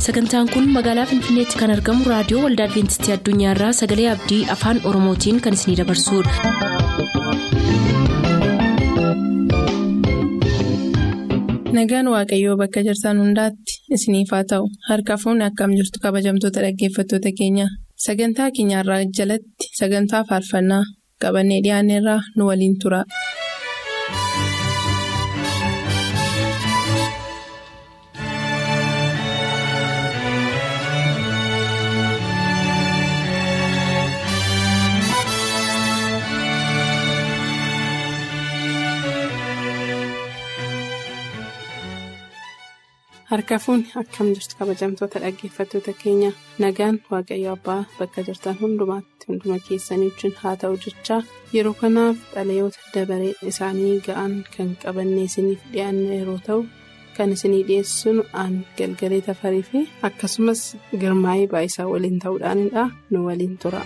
sagantaan kun magaalaa finfinneetti kan argamu raadiyoo waldaa adventistii addunyaarraa sagalee abdii afaan oromootiin kan isinidabarsudha. nagaan waaqayyoo bakka jirtan hundaatti isiniif haa ta'u harka fuunni akkam jirtu kabajamtoota dhaggeeffattoota keenya sagantaa keenyarraa jalatti sagantaa faarfannaa qabannee dhiyaanneerraa nu waliin tura. harka fuunni akkam jirtu kabajamtoota dhaggeeffattoota keenya nagaan waaqayyo abbaa bakka jirtan hundumaatti hunduma keessanii wajjin haa ta'u jechaa yeroo kanaaf xalayoota dabaree isaanii ga'an kan qabannee isiniif dhiyaanne yeroo ta'u kan isinii dhiyeessinu aan galgalee tafarii fi akkasumas girmaa'ee baayisaa waliin ta'uudhaanidha nu waliin tura.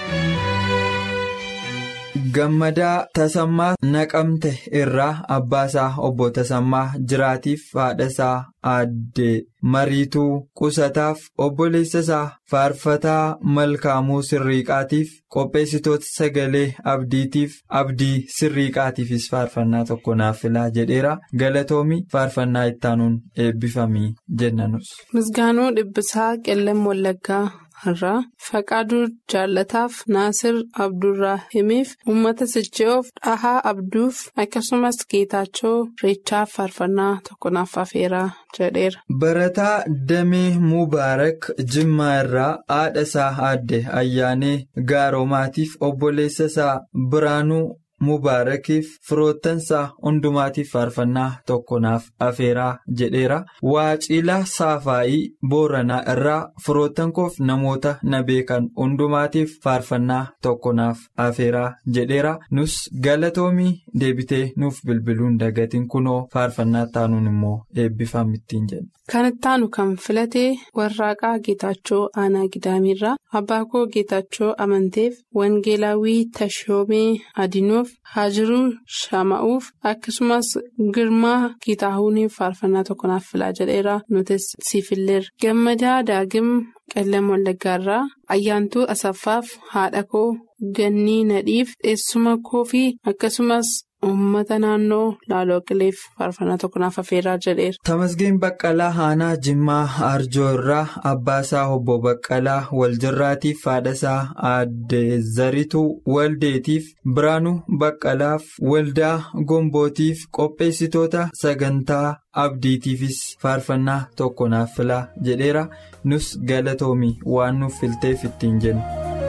Gammadaa Tasammaa Naqamte irraa Abbaasaa Obbo Tasammaa Jiraatiif haadhasaa Aaddee Mariituu Qusataaf obboleessasaa Faarfataa Malkaamuu Sirriiqaatiif qopheessitoota sagalee Abdiitiif Abdii Sirriiqaatiifis faarfannaa tokko naaf filaa jedheera galatoomi faarfannaa ittaanuun eebbifamii jennanus. Misgaanuu Dhibbisaa Qellem Wallaggaa. irraa faqaaduu jaallataaf naasir abdurraahimiif uummata sicha'oof dhahaa abduuf akkasumas geetaachoo reechaaf faarfannaa tokko naaf afeeraa jedheera. barataa damee mubaarak jimmaa irraa haadha isaa aadde ayyaanee gaaroomaatiif obboleessa isaa biraanuu. Mubaarakiif firoottansaa hundumaatiif faarfannaa tokko naaf afeeraa jedheera. Waacilaa Saafaayii Booranaa irraa firoottan koof namoota na beekan hundumaatiif faarfannaa tokko naaf afeeraa jedheera. Nus galatoomii deebitee nuuf bilbiluun dagatiin kunoo faarfannaa taanuun immoo eebbifamittiin jenna. Kan ittaanu kan filatee warraaqaa Geetaachoo Aanaa Gidaamiirraa abbaa koo Geetaachoo amanteef Wangeelaawwii Tashoomee Adinuuf Haajiruu Shama'uuf akkasumas Girmaa Geetaahuuniif faarfannaa tokko naaf filaa jedheera nutis siifilleerra. Gammadaa Daagim Qellem Wallaggaarraa Ayyaantuu Asaffaaf haadha koo Gannii Nadhiif eessuma koo fi akkasumas. Uummata naannoo Laaloo Qileef faarfannaa tokko naaf afeeraa jedheera. Tamasgeen Baqqalaa Aanaa Jimmaa Arjoo irraa Abbaasaa Obbo Baqqalaa Waljirraatiif haadhasaa Aadde Zarituu Waldeetiif Biraanuu Baqqalaaf Waldaa Gombootiif qopheessitoota sagantaa Abdiitiifis faarfannaa tokko naaf filaa jedheera. Nus galatoomi waan nuuf filteef ittiin jenna.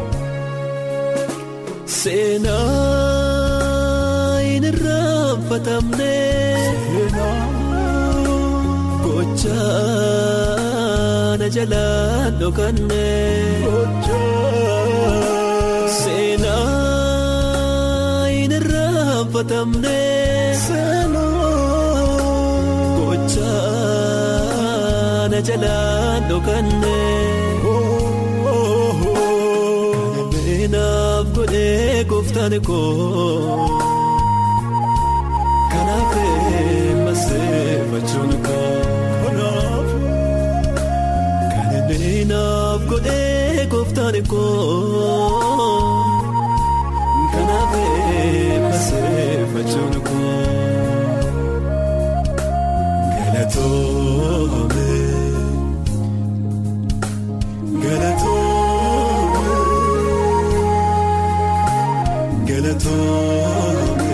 Irraanfatamne gochaa na jalaan dhokanne seenaa hin irraanfatamne gochaa na jalaan dhokanne naaf godhee gooftaan koo. Kanaaf godhee gooftaan koo kanaaf eebbaseeffachuun koo galatoome galatoome galatoome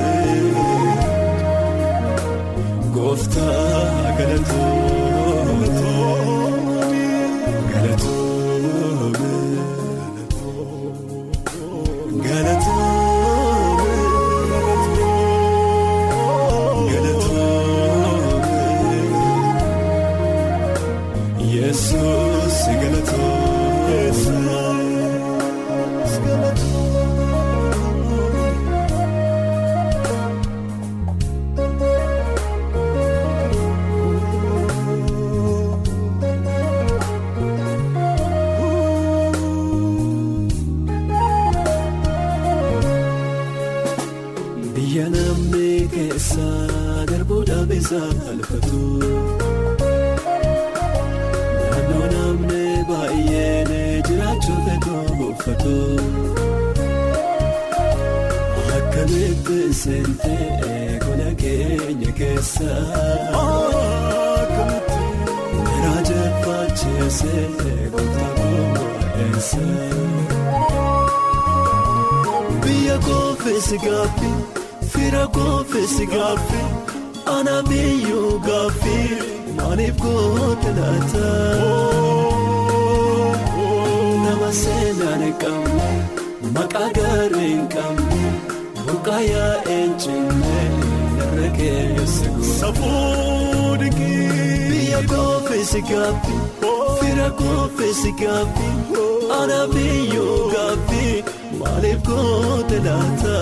gooftaa galatoome. faarfatu akkamitti seentee gola keenya keessa miira jeffachiisee goota goo'eessa. Biyya koofeesi gaaffii fira koofeesi gaaffii ana biyyuu gaaffii maaliif goote laata. Nama seenaan qabne maqaa gaarii hin qabne buqqaa yaa'een cinne irra keessa guutuu. Biyya koofeesi gaaffii fira koofeesi gaaffii ana biyyuu gaaffii. Maaliif goote laata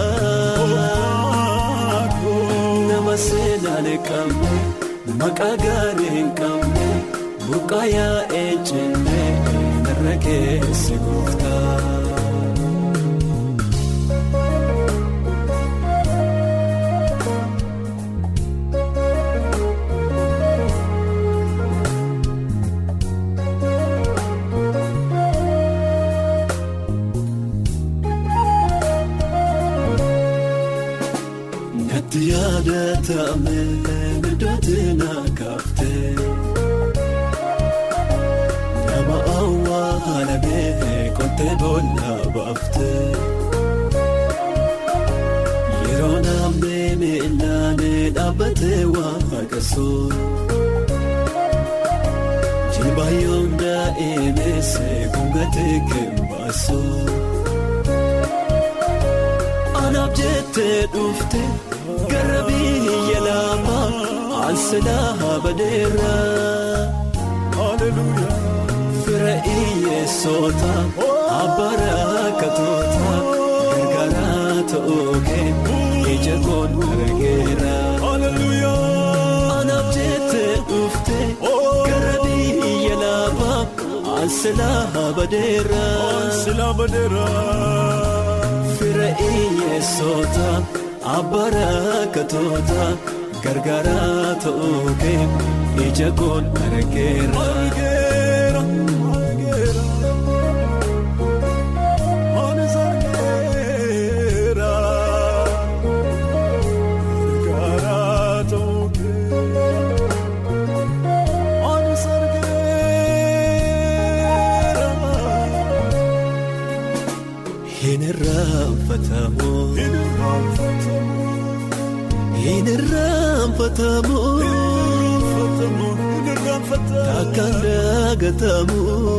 nama seenaan qabne maqaa gaarii hin qabne buqqaa yaa'ee cinne irra keessa gooftaa. Yaadatamee midootiin akaafte nama awwaalamee kottee boolla baafte yeroo naamnee miilaanee dhaabbatee waaqessuu jilbaayyoon daa'imessee gungatee keembaasuu anaaf jettee dhufte. Gara biyya lafaa ansilaa badeera. Fira iyyeessota abbara katoota gargaaraa ta'oogee ija koon argeera. Anaaf jettee dhufte gara biyya lafaa ansilaa badeera. Fira iyyeessota. Abbara katoota gargaaraa ta'oogee ija koon argeera. Hin irraanfatamu. Hin irraanfatamu. Takkaan daagatamu.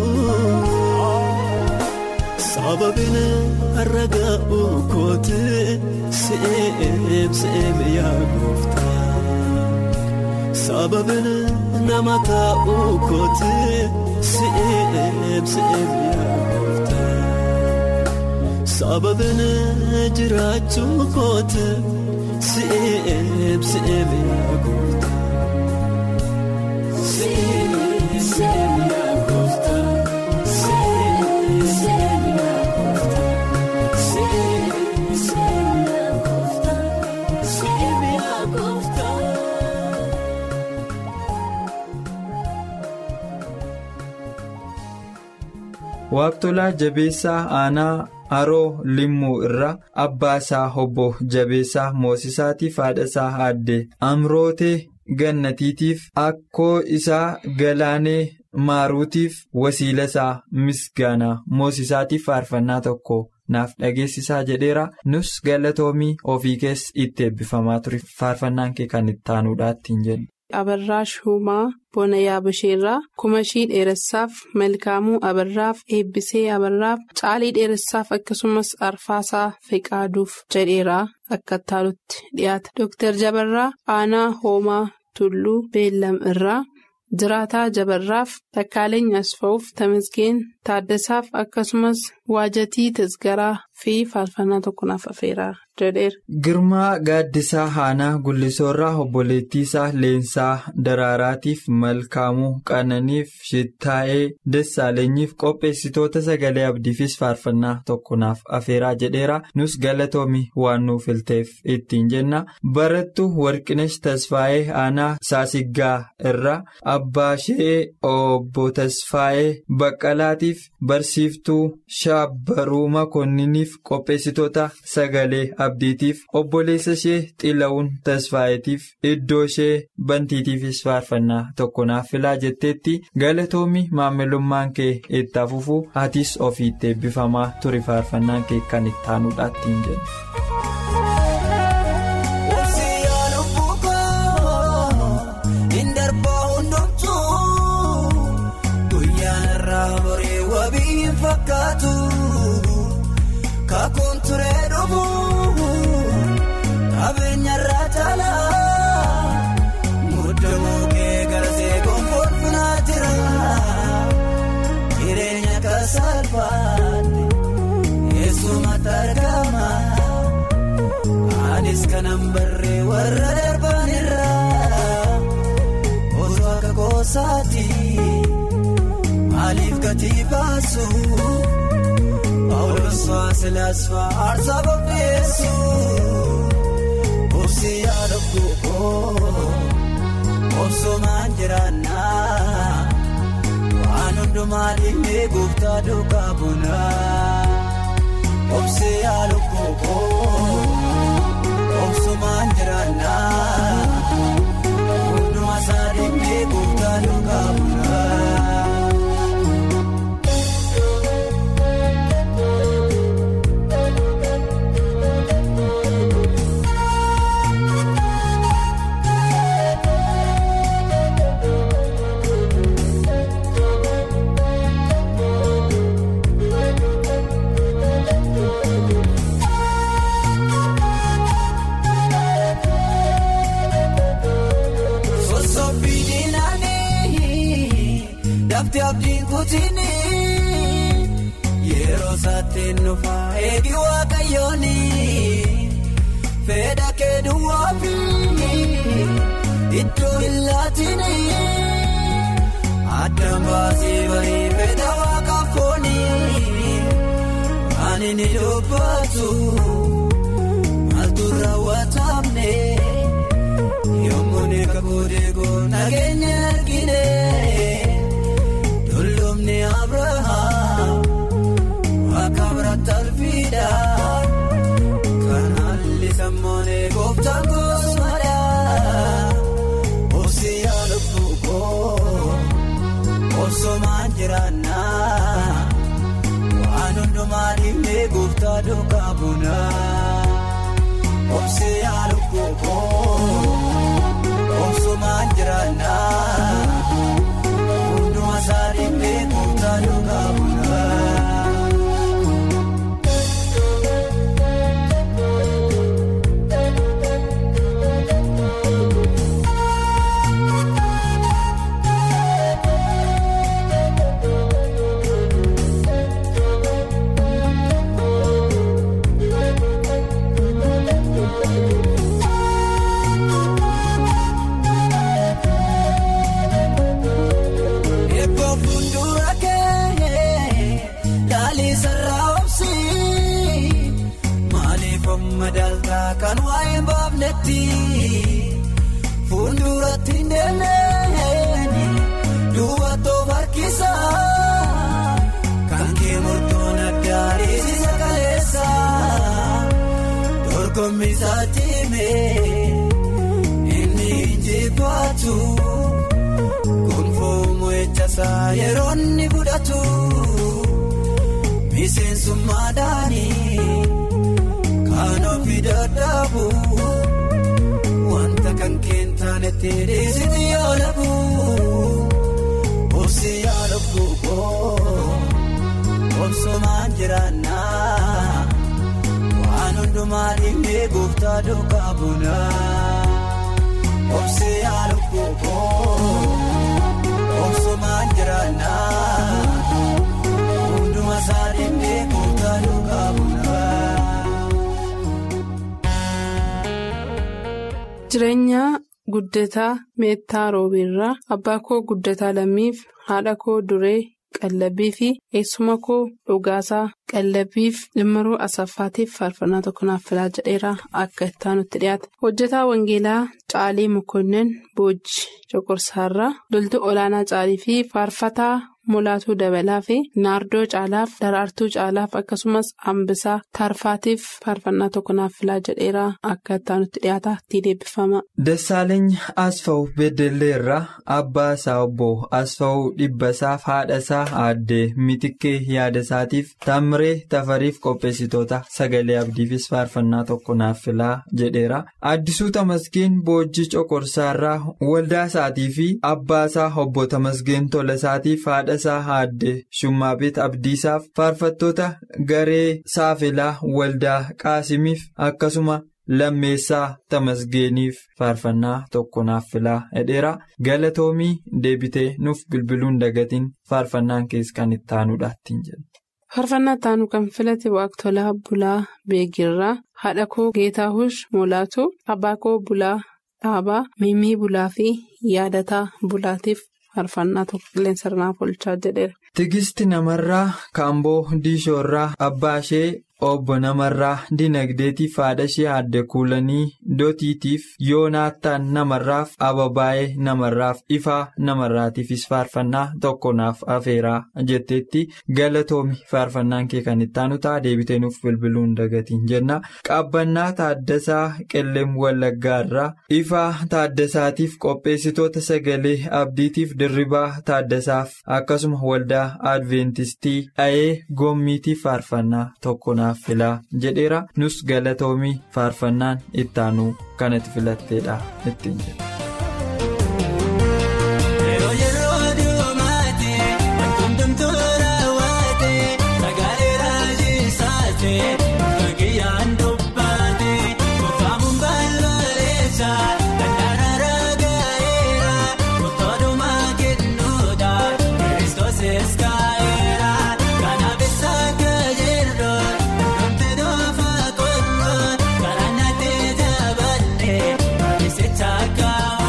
Sababiin ragaa uukoote se'eem se'eem yaa gooftaa. Sababiin nama taa'uu koote se'eem se'eem yaa gooftaa. Sababiin jiraachuu koote. Se'eem se'eem yaa gooftaa. Se'eem se'eem yaa gooftaa. Se'eem se'eem yaa gooftaa. Se'eem se'eem yaa gooftaa. Se'eem yaa gooftaa. Waaqtolaa jabeessaa aanaa haroo limmuu irraa abbaa isaa obbo jabeessaa moosisaatiif haadha isaa aadde amrootee gannatiitiif akkoo isaa galaanee maaruutiif wasiila isaa misgaanaa moosisaatiif faarfannaa tokko naaf dhageessisaa jedheera nus galatoomii ofii keessa itti eebbifamaa ture faarfannaan kee kan itti aanuudhaattiin jedhe. Abarraa Shumaa Bona Yaabasheerraa Kumashii Dheeressaaf Malkaamuu Abarraaf Eebbisee Abarraaf Caalii Dheeressaaf akkasumas Arfaasaa Feqaaduuf jedheeraa akka taalutti dhiyaata. Dooktar Jabarraa Aanaa Hoomaa Tulluu Beellam irraa Jiraataa Jabarraaf Takkaaleen Asfaa'uuf Tamasgeen Taaddasaaf akkasumas Waajatii Tasgaraa fi faarfannaa tokko naaf afeeraa jedheera. Girmaa gaaddisaa Haanaa Gullisoorraa obboleettii isaa Leensaa Daraaraatiif Malkaamuu Qananiif Shittaa'ee Dessaalenyiif qopheessitoota sagalee abdiifis faarfannaa tokko naaf afeeraa jedheera. Nus galatoomi waan nuuf ilteef ittiin jenna. Barattu Warqinesh Tasfaayee Aanaa Saasiggaa irraa Abbaa Shee Obbo Tasfaayee Baqqalaatiif Barsiiftuu Shaabbaruu Makoonniniif qopheessitoota sagalee abdiitiif obboleessa ishee xila'uun tasfaayeetiif iddoo ishee bantiitiifis faarfannaa tokko naaf filaa jetteetti galatoomi maamilummaan kee itti fufuu atis ofiitti eebbifamaa ture faarfannaan kee kan itti aanuudhaattiin jenna. Kakuun turee dhufuu qabeenya irraa caalaa muddamoo kee garsee gonfalfinaa jira jireenya kasalfaate eessumatti argama anis kanan barree warra darban irraa osoo akka goosaati maaliif gatii baasu. Paawulooswaa silaaswaa aarsaa qopheessu obsi yaada kuukoo obsumaan jiraannaa waan hundumaa dhiibee gooftaa duukaa bunaa obsi yaada kuukoo obsumaan jiraannaa hundumaa isaa dhiibee gooftaa duukaa bunaa. Dafti abdiin kutuuni yeroo saatiin nufaa eegi waaqayyooni fedha kee duwwaafi iddoo illaatiini addaan baasee barii fedha waaqaaf fooni ani ni dubbatu maaltu raawwatamne yommuu neeka booddeegoo nageenya argine. Lolloomni Abirahaam akka biraatti alfiidha kan haalli sammoonee gooftaan goosmadha obsi yaada fuukoo obsumaan jiraannaa waan hundumaa dhiibee gooftaa duukaa bunaa obsi yaada fuukoo obsumaan jiraannaa. Saari beekumsa dhugaa bunaa. Kan waa'ee baafnetti fuulduratti ndeeleen duwwatoo harkisa kan kee murtoon addaa dhiisisa kaleessa dorgommii isaa cimee inni injifatu gonfoo mo'ichasaa yeroo inni fudhatu miseensummaadhaanii. Kan ofii dadhabu wanta kan keentaanetti dhiisiti yoo labu obsi yaada fuukoo obsumaan jiraannaa waan hundumaa dhiibee gooftaa duukaa bunaa obsi yaada fuukoo obsumaan jiraannaa hundumaa isaa dhiibee gooftaa duukaa bunaa. Jireenya guddataa meettaa roobiirraa abbaa koo guddataa lammiif haadha koo duree qallabii fi eessuma koo dhugaasaa qallabiif dhimmaruu asaffaatiif faarfannaa tokko naaf filaa jedheera akka ittaanutti dhiyaate hojjetaa wangeelaa caalii mukonnin boojii coqorsaarraa loltuu olaanaa caalii fi faarfataa. mulaatuu dabalaa fi naardoo caalaaf daraartuu caalaaf akkasumas hambisaa tarfaatiif faarfannaa tokko naaf filaa jedheeraa akka ittaanutti dhiyaata itti deebifama. Dassaaleny Asfaw Beddelleerraa abbaa isaa obbo Asfaw Dhibbasaaf haadha isaa aaddee Mitikkee yaada isaatiif Tamiree Tafariif qopheessitoota sagalee abdiifis faarfannaa tokko naaf filaa jedheera. Addisuu Tamasgeen Boojii Coqorsaarraa waldaa isaatii fi abbaa isaa obbo Tamasgeen Tolasaatiif haadha. isaa aaddee Shummaabeet Abdiisaaf faarfattoota garee Saafelaa Waldaa Qaasimiif akkasuma lammeessaa Tamasgeeniif faarfannaa tokko naaf filaa jedheera galatoomii deebitee nuuf bilbiluun dagatiin faarfannaan keessa kan itti aanuudha ittiin jedhu. Faarfannaa ittaanu kan filate waaqtolaa bulaa beekirraa haadha koo geetaahush molaatu abbaa koo bulaa dhaabaa miimii bulaa fi yaadataa bulaatiif. faarfannaa tokko qilleensa irraa oolchaa jedheera. Tigisti namarraa Kaamboo Diishoorraa abbaa ishee obbo namarraa dinagdeetiif haadha ishee aadde kuulanii dootiitiif yoonaattaan namarraaf ababaayee namarraaf ifaa namarraatiifis faarfannaa tokko naaf afeeraa jetteetti galatoomi faarfannaan kee kan itti aanu ta'a deebitee nuuf bilbiluun dagatiin jenna qaabbannaa taaddasaa qilleem wallaggaarraa ifaa taaddasaatiif qopheessitoota sagalee abdiitiif dirribaa taaddasaaf akkasuma waldaa adventistii dha'ee goommiitiif faarfannaa tokko naaf filaa jedheera nus galatoomii faarfannaan ittaanuu kanatti filatteedha ittiin jedha. Kan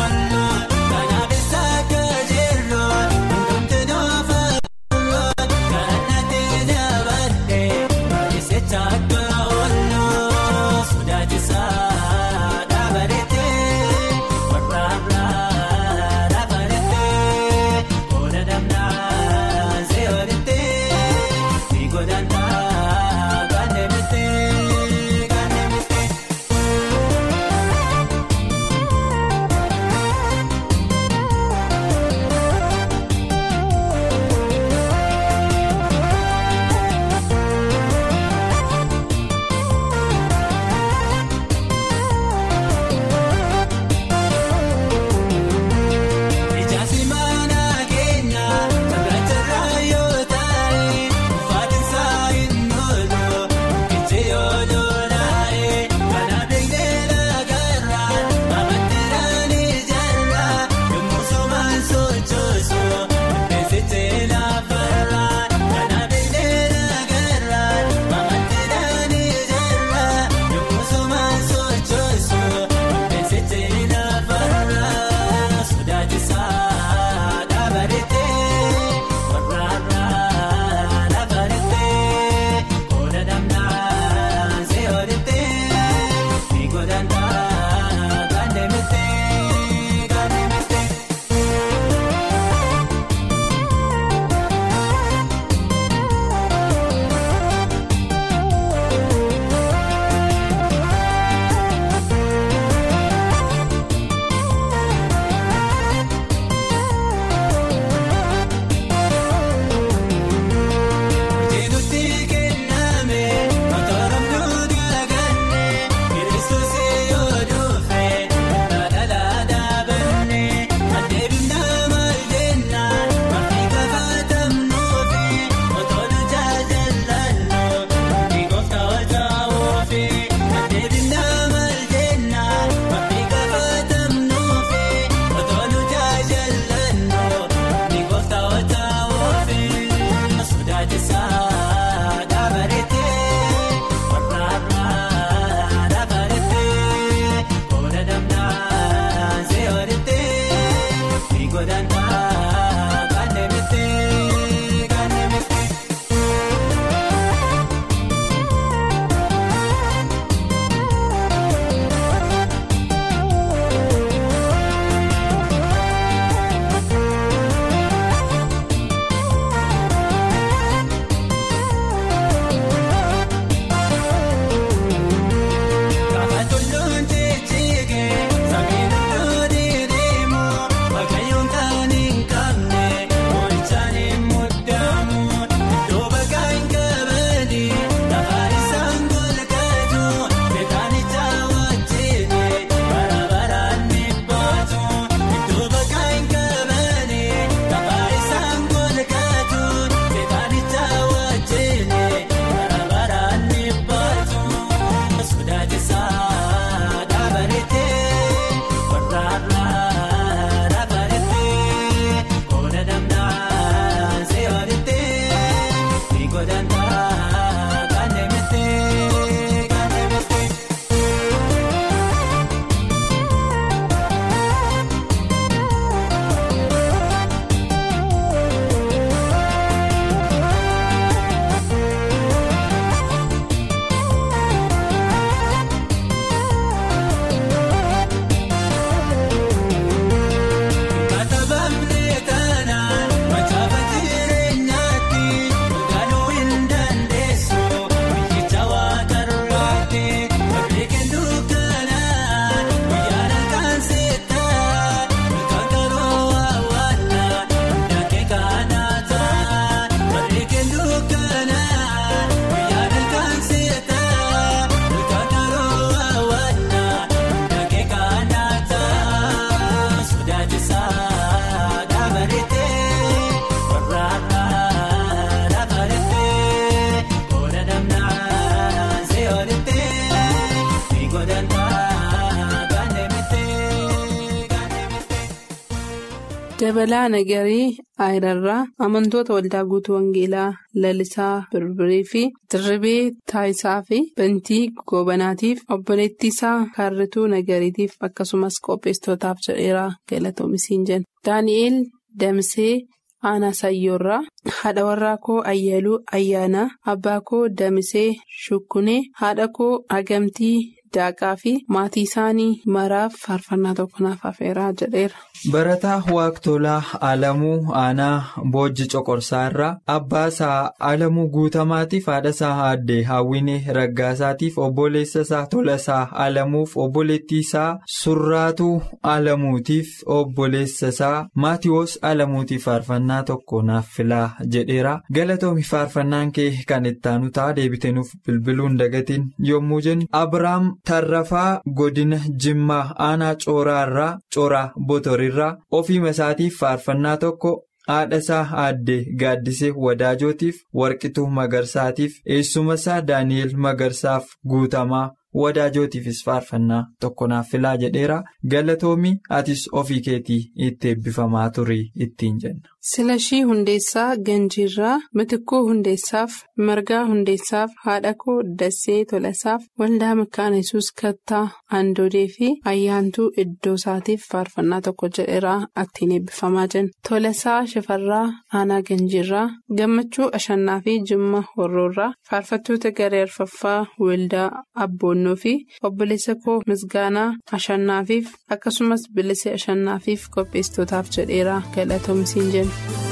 Dabalaa Nagarii Ayirarraa amantoota waldaa guutuu Wangeelaa Lalisaa Birbirii fi Dirribee Taayisaa fi Bantii Goobanaatiif obboleettii isaa Kaarrituu Nagariitiif akkasumas qopheessitootaaf jedheera galatoomisiin jenna. Daani'eel Damsee Aanaa Sayyoorraa haadha warraa koo Ayyaluu Ayyaanaa abbaa koo Damisee Shukkunee haadha koo Hagamtii Daaqaa fi maatii isaanii maraaf faarfannaa tokko naaf afeeraa jedheera. Barataa Waaqtolaa Alamuu Aanaa Boojji Coqorsaa irraa abbaa isaa Alamuu Guutamaatiif haadha isaa Aaddee Hawwinee Raggaasaatiif obboleessa isaa Tolasaa Alamuuf obboleettii isaa Surraatuu Alamuutiif obboleessa isaa Maatiyoos Alamuutiif faarfannaa tokko naaf filaa jedheera. Galatoomi faarfannaan kee kan ittaanu ta'a deebitee nuuf bilbiluun dagatiin yommuu jennu Abiraam Tarrafaa Godina Jimmaa Aanaa Cooraa irraa Cooraa Botorii. irraa ofiima isaatiif faarfannaa tokko haadha isaa aaddee gaaddisee wadaajotiif warqituu magarsaatiif eessuma isaa daani'el magarsaaf guutamaa wadaajotiifis faarfannaa tokko naaf filaa jedheera galatoomii atis ofii keetii itti eebbifamaa turii ittiin jenna. Silashii Hundeessaa Ganjiirraa Mitikkuu Hundeessaaf Margaa Hundeessaaf haadha koo Dassee Tolasaaf Waldaa Makaana Yesuus Kattaa Andoodee fi Ayyaantuu Iddoo isaatiif faarfannaa tokko jedheeraa ittiin eebbifamaa jenna. Tolasaa Shifarraa Aanaa Ganjiirraa Gammachuu Ashannaa fi Jimma Horroorraa faarfattoota garee arfaffaa Waldaa Abboonnoo fi obboleessa koo Misgaanaa Ashannaafiif akkasumas Bilisee Ashannaafiif qopheessitootaaf jedheeraa galatoomsiin jenna.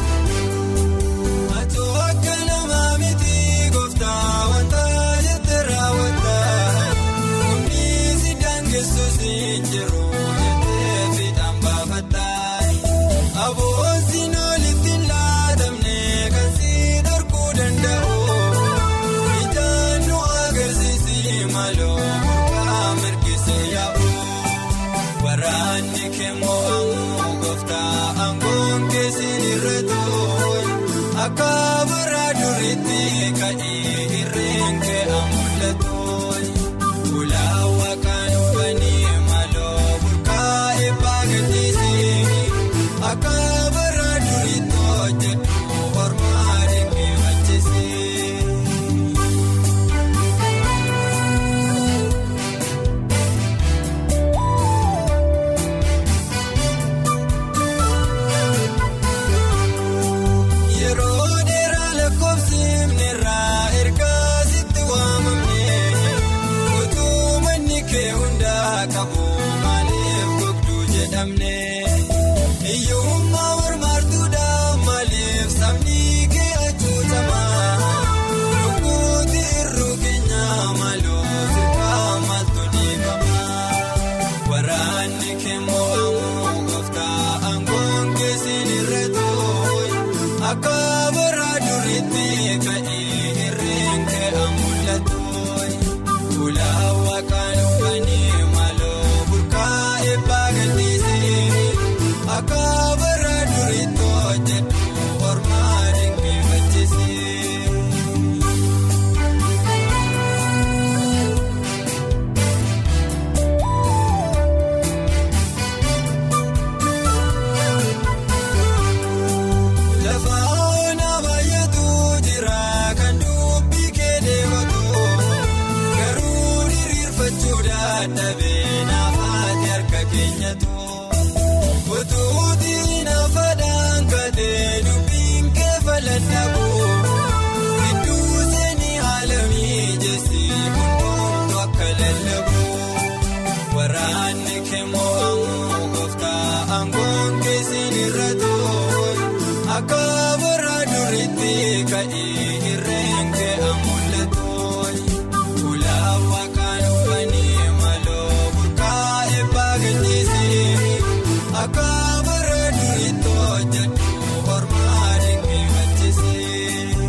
Atoo akka namaa miti gooftaa wanta jettee raawwataa humni si daangessu si jiru jettee fiixaan baafataa aboosiin olitti laatamne kan si dhorkuu danda'u ijaan nu agarsiisi maloo murgaa mirgisee yaa'u waraanni keemmoo ammoo gooftaa aangoon keessin irra tooyi akka bara duriitti ka'ee irreen kee amul'atooyi ulaawaa kan uffanni maloo burqaa eebbaa gadhiisee akka bara duriitti hojjetu ormaa deemee macheessee. Yeroo dheeraa lakkoofsimni irraa ergaa sitti waamamne utuu manni kee hundaa qabu maaliif gogduu jedhamne hiyyummaa mormaartuudhaan maaliif sabni kee hacuucamaa lukkuutti irruu keenyaa maaloo sirkaa maaltu dhiifamaa waraanni kee mo'amuu gooftaa aangoon keessin irra tooyi. Akka bara duriitti ka'ee irreen kee amul'atooyi ulaawaa kan uffanni maloo burqaa eebbaa gadhiisee akka bara duriitti hojjetu ormaa dinqifachiisee. Lafa onaa baay'atu jira kan dubbii kee deematu garuu diriirfachuu dadhabee naafaati harka keenyatu utuutii naafadhaan katee dubbiin kee faladhabu gidduu seenii haala mijeessi hundumtu akka lallabu waraanni kee mo'amuu gooftaa aangoon keessin irra tooyi. Akka bara duriitti ka'ee irreen kee amul'atooyi ulaawaa kan uffanni maloo burqaa eebbaa gadhiisee akka bara duriitti hojjetu ormaa dinqifachiisee.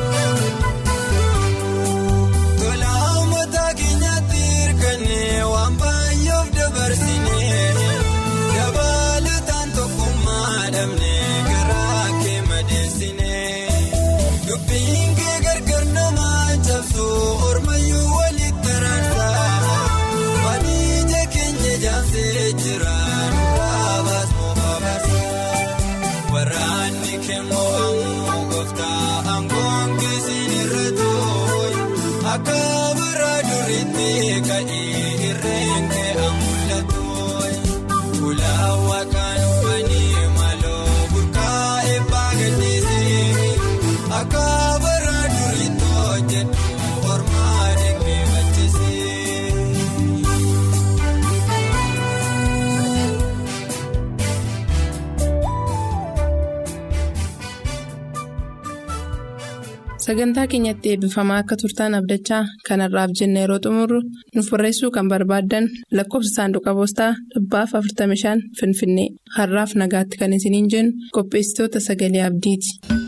Tolaa uummata keenyatti hirkannee waan ka'ee irreen kee amul'atu ulaawwa kan uffatanii maloo burkaa'ee baagateesee akka bara duriitti hojjetu ormaa deebifachiisee. Sagantaa keenyatti eebbifamaa akka turtaan abdachaa kanarraaf jenna yeroo xumurru nuuf barreessuu kan barbaaddan lakkoofsa saanduqa poostaa dhibbaaf 45 Finfinnee har'aaf nagaatti kan isiniin jennu qopheessitoota sagalee abdiiti.